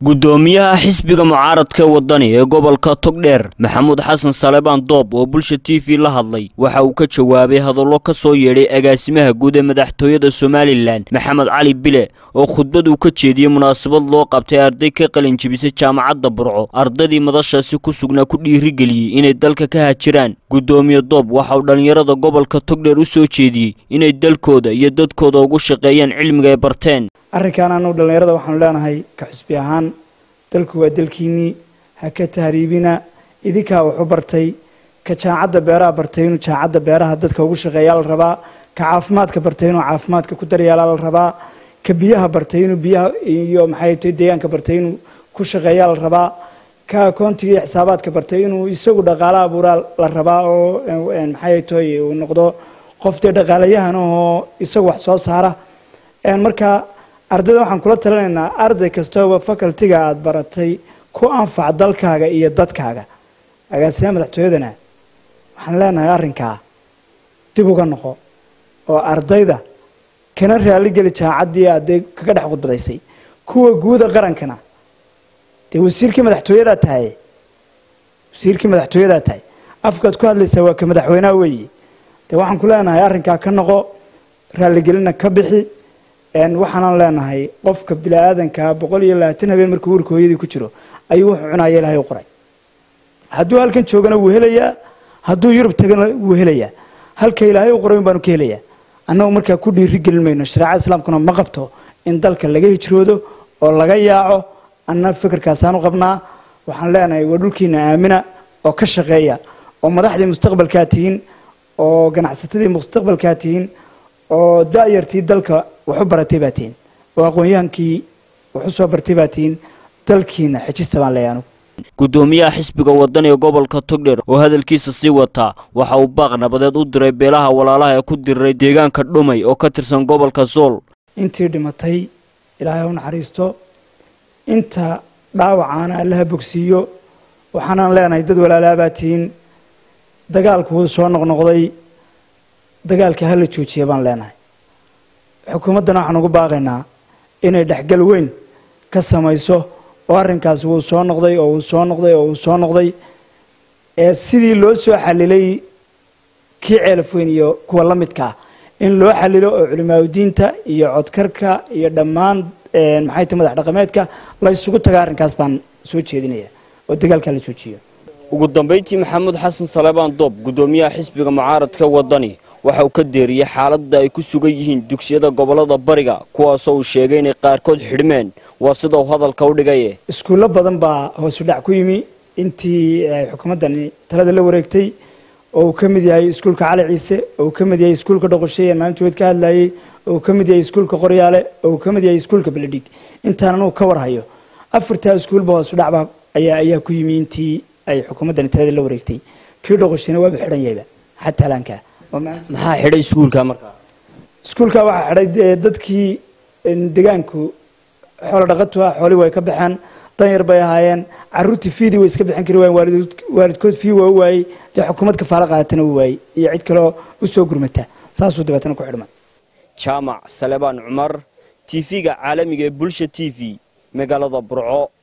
gudoomiyaha xisbiga mucaaradka wadani ee gobolka togdheer maxamuud xasan salebaan doob oo bulsha t v la hadlay waxa uu ka jawaabay hadallo ka soo yeedhay agaasimaha guud ee madaxtooyada somalilan maxamed cali bile oo khudbad uu ka jeediyey munaasabad loo qabtay arday ka qalin jebisay jaamacadda burco ardaydii madashaasi ku sugnaa ku dhiirigeliyey inay dalka ka hajiraan gudoomiye doob waxa uu dhallinyarada gobolka togdheer u soo jeediyey inay dalkooda iyo dadkooda ugu shaqeeyaan cilmiga ay barteen arrinkan anu dhallinyarada waxaanu leenahay ka xusbi ahaan dalku waa dalkiinnii ha ka tahriibina idinkaa wuxu bartay ka jaacadda beeraha bartay inuu jaacadda beeraha dadka ugu shaqeeyaa la rabaa ka caafimaadka bartay inuu caafimaadka ku daryeelaa la rabaa ka biyaha bartay inuu biyaha iyo maxay tahay deegaanka bartay inuu ku shaqeeyaa la rabaa ka akoontiga iyo xisaabaadka bartay inuu isagu dhaqaalo abuuraa la rabaa oo maxay tahay uu noqdo qof dee dhaqaalayahan oo isagu wax soo saara marka ardayda waxaan kula talinaynaa arday kastooba facultiga aada baratay ku anfac dalkaaga iyo dadkaaga agaasimaha madaxtooyadana waxaan leenahay arrinkaa dib uga noqo oo ardayda kana raaligeli jaacaddii aadee kaga dhex khudbadaysay kuwa guuda qarankana dee wasiirkii madaxtooyadaa tahay wasiirkii madaxtooyadaa tahay afkaad ku hadlaysaa waa ka madaxweynaha weeye dee waxaan ku leenahay arrinkaa ka noqo raaligelina ka bixi waxaanan leenahay qofka bini-aadankaa boqol iyo labaatan habeen markuu uurka hooyadii ku jiro ayuu wuxuu cunaya ilaahay u qoray hadduu halkan joogana wuu helayaa hadduu yurub tagana wuu helayaa halka ilaahay u qoray un baanu ka helayaa annagu markaa ku dhiiri gelin mayno shareecada islaamkuna ma qabto in dalka laga hijroodo oo laga yaaco anna fikirkaasaan u qabnaa waxaan leenahay waa dhulkiina aamina oo ka shaqeeya oo madaxdii mustaqbalkaa tihiin oo ganacsatadii mustaqbalkaa tihiin oo da-yartii dalka waxu baratay baa tihiin oo aqoon-yahankii waxu soo bartay baa tihiin dalkiina xejista baan leeyahay anugu gudoomiyaha xisbiga wadani ee gobolka togdheer oo hadalkiisa sii wataa waxa uu baaq nabadeed u diray beelaha walaalaha ee ku diriray deegaanka dhumay oo ka tirsan gobolka sool intii dhimatay ilaahay u naxariisto inta dhaawacaana allaha bogsiiyo waxaanaan leenahay dad walaalaabaa tihiin dagaalku wuu soo noqnoqday dagaalka hala joojiya baan leenahay xukuumaddana waxaan ugu baaqaynaa inay dhexgal weyn ka samayso oo arrinkaas wuu soo noqday oo uu soo noqday oo uu soo noqday ee sidii loo soo xalilay kii ceelaf weyn iyo kuwa la midka ah in loo xalilo oo culimaadudiinta iyo codkarka iyo dhammaan maxay tahay madax dhaqameedka la ysugu taga arrinkaas baan soo jeedinaya oo dagaalka la joojiyo ugu dambayntii maxamuud xasan salebaan doob gudoomiyaha xisbiga mucaaradka wadani waxa uu ka deeriyey xaaladda ay ku sugan yihiin dugsiyada gobolada bariga kuwaasoo uu sheegay inay qaarkood xidhmeen waa sida uu hadalka u dhigaye iskuullo badan baa hoosu dhac ku yimi intii xukuumaddani talada la wareegtay oo uu ka mid yahay iskuulka cali ciise oo uu ka mid yahay iskuulka dhoqoshay ee maalinta weyd ka hadlayey oo uu ka mid yahay iskuulka qoryaale oo uu ka mid yahay iskuulka beledhig intaan anugu ka warhayo afartaa iskuulba hoosu dhacbaa ayaa ayaa ku yimi intii ay xukuumaddani talada la wareegtay kii dhoqoshayna waaba xidhan yahayba xataa laankaa maxaa xidhay iskuulka markaa iskuulka waxaa xidhay dadkii degaanku xoolo dhaqatu ah xoolii way ka baxeen danyar bay ahaayeen caruurtii fiidii way iska bixin kari waayeen waalidkood fii waa u waayey dee xukuumad kafaalo qaadatana u waayey iyo cid kaleo u soo gurmata saasuu dabeetana ku xidhmay jaamac salebaan cumar t v-ga caalamiga ee bulsha t v magaalada burco